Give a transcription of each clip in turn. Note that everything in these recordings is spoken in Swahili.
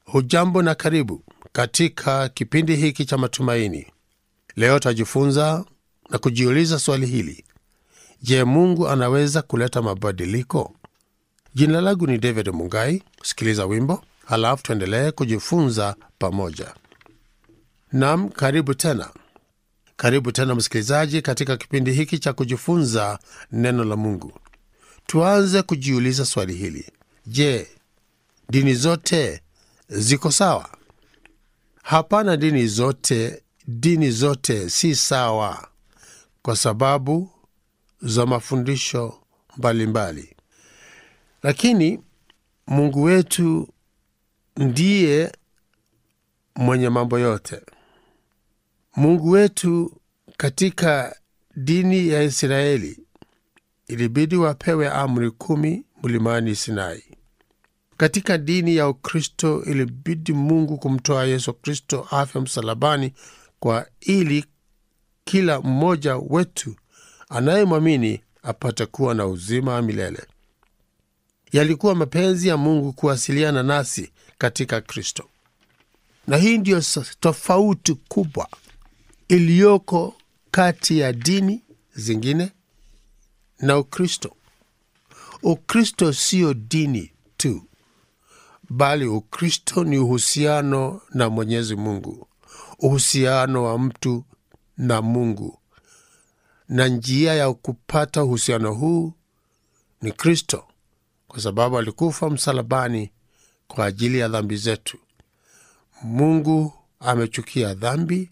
Hujambo na karibu katika kipindi hiki cha matumaini. Leo tajifunza na kujiuliza swali hili: Je, Mungu anaweza kuleta mabadiliko? Jina langu ni David Mungai. Sikiliza wimbo halafu tuendelee kujifunza pamoja. Nam, karibu tena, karibu tena msikilizaji, katika kipindi hiki cha kujifunza neno la Mungu. Tuanze kujiuliza swali hili: Je, dini zote ziko sawa? Hapana, dini zote, dini zote si sawa kwa sababu za mafundisho mbalimbali mbali. Lakini Mungu wetu ndiye mwenye mambo yote. Mungu wetu katika dini ya Israeli ilibidi wapewe amri kumi mlimani Sinai. Katika dini ya Ukristo ilibidi Mungu kumtoa Yesu Kristo afe msalabani kwa ili kila mmoja wetu anayemwamini apate kuwa na uzima wa milele. Yalikuwa mapenzi ya Mungu kuwasiliana nasi katika Kristo, na hii ndiyo tofauti kubwa iliyoko kati ya dini zingine na Ukristo. Ukristo siyo dini tu, bali Ukristo ni uhusiano na Mwenyezi Mungu, uhusiano wa mtu na Mungu, na njia ya kupata uhusiano huu ni Kristo, kwa sababu alikufa msalabani kwa ajili ya dhambi zetu. Mungu amechukia dhambi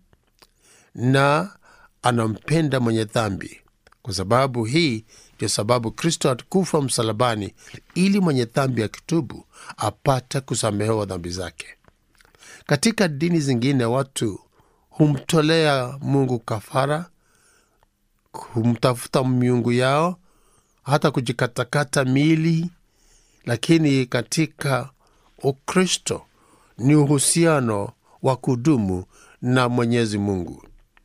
na anampenda mwenye dhambi. Kwa sababu hii ndio sababu Kristo alikufa msalabani, ili mwenye dhambi akitubu apate kusamehewa dhambi zake. Katika dini zingine watu humtolea Mungu kafara, humtafuta miungu yao, hata kujikatakata miili. Lakini katika Ukristo ni uhusiano wa kudumu na Mwenyezi Mungu.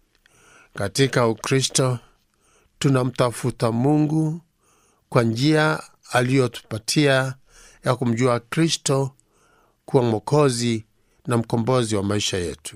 Katika Ukristo tunamtafuta Mungu kwa njia aliyotupatia ya kumjua Kristo kuwa Mwokozi na mkombozi wa maisha yetu.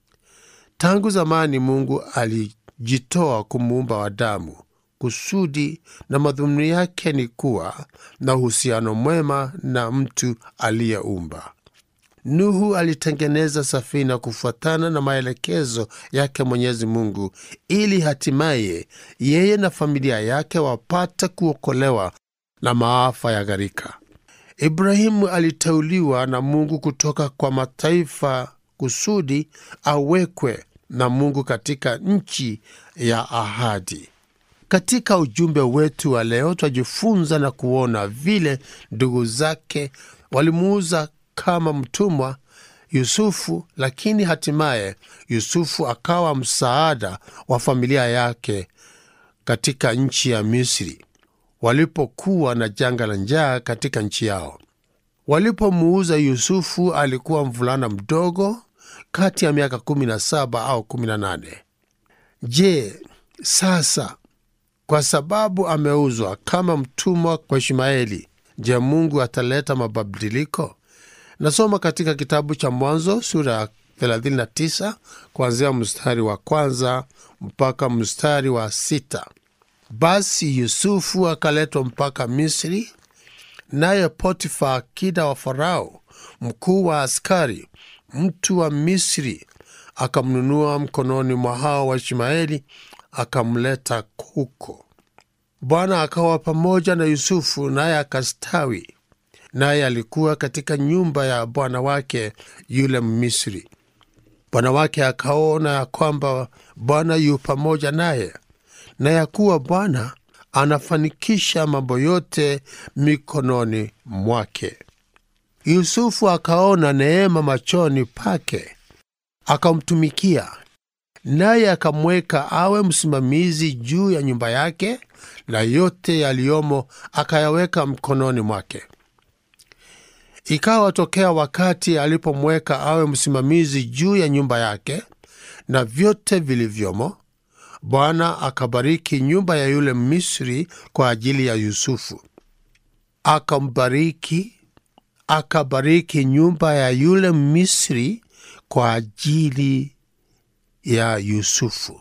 Tangu zamani Mungu alijitoa kumuumba Adamu kusudi na madhumuni yake ni kuwa na uhusiano mwema na mtu aliyeumba. Nuhu alitengeneza safina kufuatana na maelekezo yake Mwenyezi Mungu, ili hatimaye yeye na familia yake wapate kuokolewa na maafa ya gharika. Ibrahimu aliteuliwa na Mungu kutoka kwa mataifa kusudi awekwe na Mungu katika nchi ya ahadi. Katika ujumbe wetu wa leo, twajifunza na kuona vile ndugu zake walimuuza kama mtumwa Yusufu, lakini hatimaye Yusufu akawa msaada wa familia yake katika nchi ya Misri walipokuwa na janga la njaa katika nchi yao. Walipomuuza Yusufu alikuwa mvulana mdogo kati ya miaka 17 au 18. Je, sasa kwa sababu ameuzwa kama mtumwa kwa Ishmaeli, je, Mungu ataleta mabadiliko? Nasoma katika kitabu cha Mwanzo sura ya 39 kuanzia mstari wa kwanza mpaka mstari wa sita. Basi Yusufu akaletwa mpaka Misri, naye Potifa, akida wa Farao, mkuu wa askari, mtu wa Misri, akamnunua mkononi mwa hao wa Ishmaeli, akamleta huko. Bwana akawa pamoja na Yusufu, naye akastawi naye alikuwa katika nyumba ya bwana wake yule Mmisri. Bwana wake akaona ya kwamba Bwana yu pamoja naye, na ya kuwa Bwana anafanikisha mambo yote mikononi mwake. Yusufu akaona neema machoni pake, akamtumikia, naye akamweka awe msimamizi juu ya nyumba yake, na yote yaliyomo akayaweka mkononi mwake. Ikawa tokea wakati alipomweka awe msimamizi juu ya nyumba yake na vyote vilivyomo, Bwana akabariki nyumba ya yule Misri kwa ajili ya Yusufu. Akambariki, akabariki nyumba ya yule Misri kwa ajili ya Yusufu.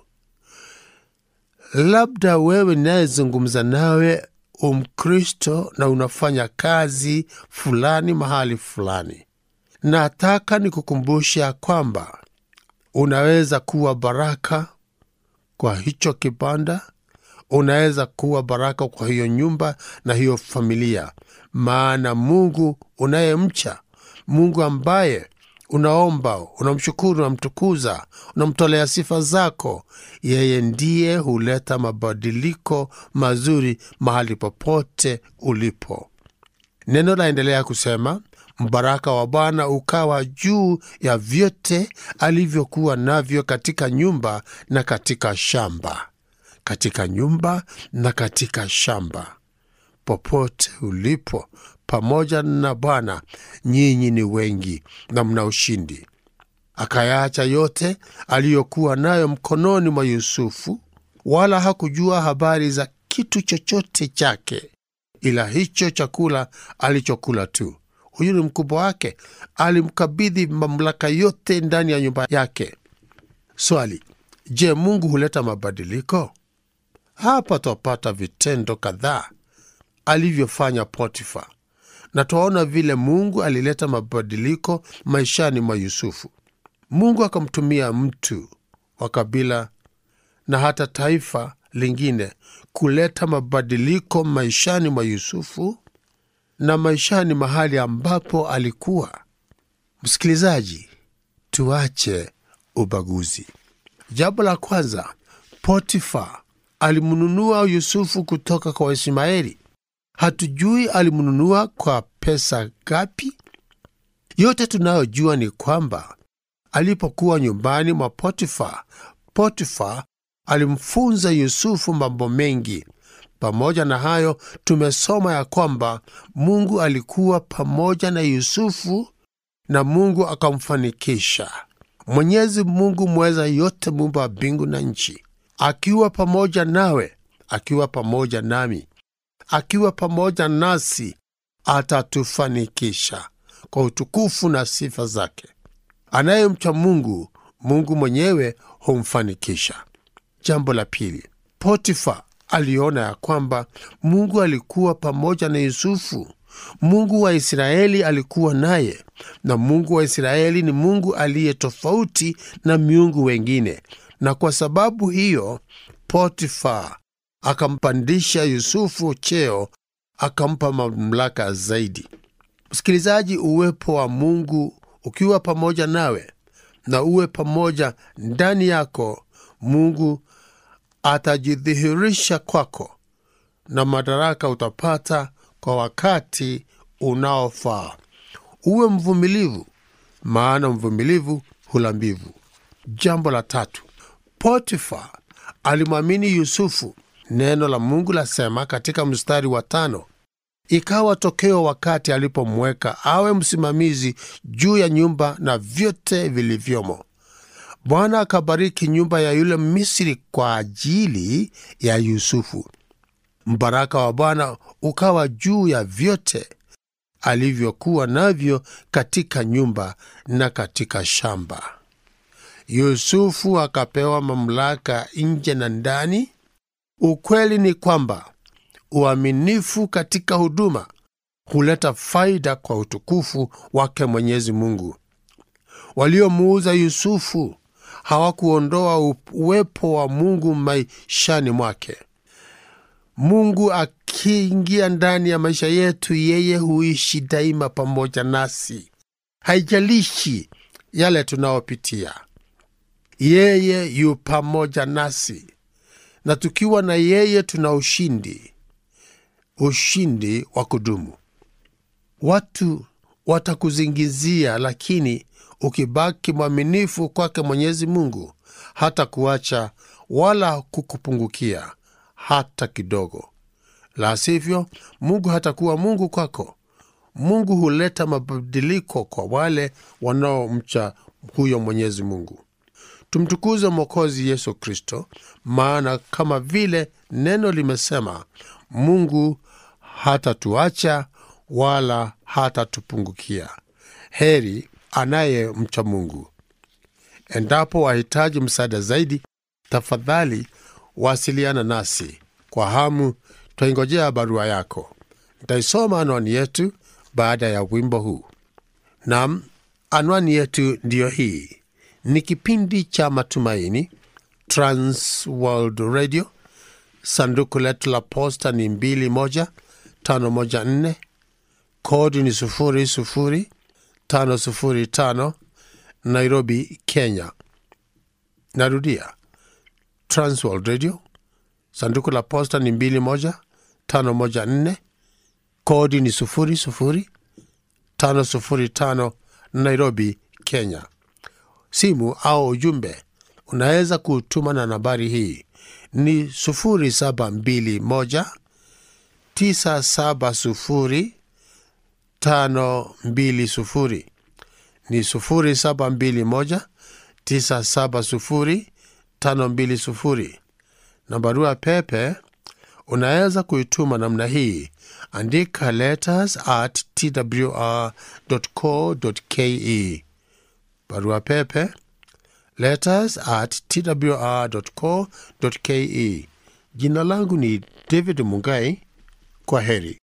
Labda wewe ninayezungumza nawe umkristo na unafanya kazi fulani mahali fulani, nataka nikukumbusha kwamba unaweza kuwa baraka kwa hicho kibanda, unaweza kuwa baraka kwa hiyo nyumba na hiyo familia, maana Mungu unayemcha, Mungu ambaye unaomba, unamshukuru, unamtukuza, unamtolea sifa zako, yeye ndiye huleta mabadiliko mazuri mahali popote ulipo. Neno laendelea kusema, mbaraka wa Bwana ukawa juu ya vyote alivyokuwa navyo katika nyumba na katika shamba. Katika nyumba na katika shamba. Popote ulipo pamoja na Bwana, nyinyi ni wengi na mna ushindi. Akayaacha yote aliyokuwa nayo mkononi mwa Yusufu, wala hakujua habari za kitu chochote chake, ila hicho chakula alichokula tu. Huyu ni mkubwa wake, alimkabidhi mamlaka yote ndani ya nyumba yake. Swali: Je, Mungu huleta mabadiliko? Hapa twapata vitendo kadhaa alivyofanya Potifa, na twaona vile Mungu alileta mabadiliko maishani mwa Yusufu. Mungu akamtumia mtu wa kabila na hata taifa lingine kuleta mabadiliko maishani mwa Yusufu na maishani mahali ambapo alikuwa. Msikilizaji, tuache ubaguzi. Jambo la kwanza, Potifa alimnunua Yusufu kutoka kwa Waishmaeli. Hatujui alimnunua kwa pesa ngapi. Yote tunayojua ni kwamba alipokuwa nyumbani mwa Potifa, Potifa alimfunza Yusufu mambo mengi. Pamoja na hayo, tumesoma ya kwamba Mungu alikuwa pamoja na Yusufu na Mungu akamfanikisha. Mwenyezi Mungu mweza yote, muumba wa mbingu na nchi, akiwa pamoja nawe, akiwa pamoja nami, akiwa pamoja nasi, atatufanikisha kwa utukufu na sifa zake. Anayemcha Mungu, Mungu mwenyewe humfanikisha. Jambo la pili, Potifa aliona ya kwamba Mungu alikuwa pamoja na Yusufu. Mungu wa Israeli alikuwa naye, na Mungu wa Israeli ni Mungu aliye tofauti na miungu wengine, na kwa sababu hiyo Potifa akampandisha Yusufu cheo, akampa mamlaka zaidi. Msikilizaji, uwepo wa Mungu ukiwa pamoja nawe na uwe pamoja ndani yako, Mungu atajidhihirisha kwako na madaraka utapata kwa wakati unaofaa. Uwe mvumilivu, maana mvumilivu hula mbivu. Jambo la tatu, Potifa alimwamini Yusufu. Neno la Mungu lasema katika mstari wa tano, ikawa tokeo wakati alipomweka awe msimamizi juu ya nyumba na vyote vilivyomo, Bwana akabariki nyumba ya yule Misri kwa ajili ya Yusufu. Mbaraka wa Bwana ukawa juu ya vyote alivyokuwa navyo katika nyumba na katika shamba. Yusufu akapewa mamlaka nje na ndani. Ukweli ni kwamba uaminifu katika huduma huleta faida kwa utukufu wake Mwenyezi Mungu. Waliomuuza Yusufu hawakuondoa uwepo wa Mungu maishani mwake. Mungu akiingia ndani ya maisha yetu, yeye huishi daima pamoja nasi, haijalishi yale tunayopitia, yeye yu pamoja nasi, na tukiwa na yeye tuna ushindi, ushindi wa kudumu. Watu watakuzingizia, lakini ukibaki mwaminifu kwake Mwenyezi Mungu hata kuacha wala kukupungukia hata kidogo. La sivyo, Mungu hatakuwa Mungu kwako. Mungu huleta mabadiliko kwa wale wanaomcha huyo Mwenyezi Mungu. Tumtukuze Mwokozi Yesu Kristo, maana kama vile neno limesema, Mungu hatatuacha wala hatatupungukia. Heri anayemcha Mungu. Endapo wahitaji msaada zaidi, tafadhali wasiliana nasi kwa hamu. Twaingojea barua yako. Nitaisoma anwani yetu baada ya wimbo huu. Nam, anwani yetu ndiyo hii. Ni kipindi cha Matumaini, Trans World Radio. Sanduku letu la posta ni 21514 kodi ni 00505 Nairobi, Kenya. Narudia, Transworld Radio, sanduku la posta ni 21514 kodi ni 00505 Nairobi, Kenya. Simu au ujumbe unaweza kutuma na nambari hii ni 0721 970 520 ni 0721 970 520 na barua pepe unaweza kuituma namna hii andika letters at twr.co.ke barua pepe letters at twr.co.ke jina langu ni david mungai kwa heri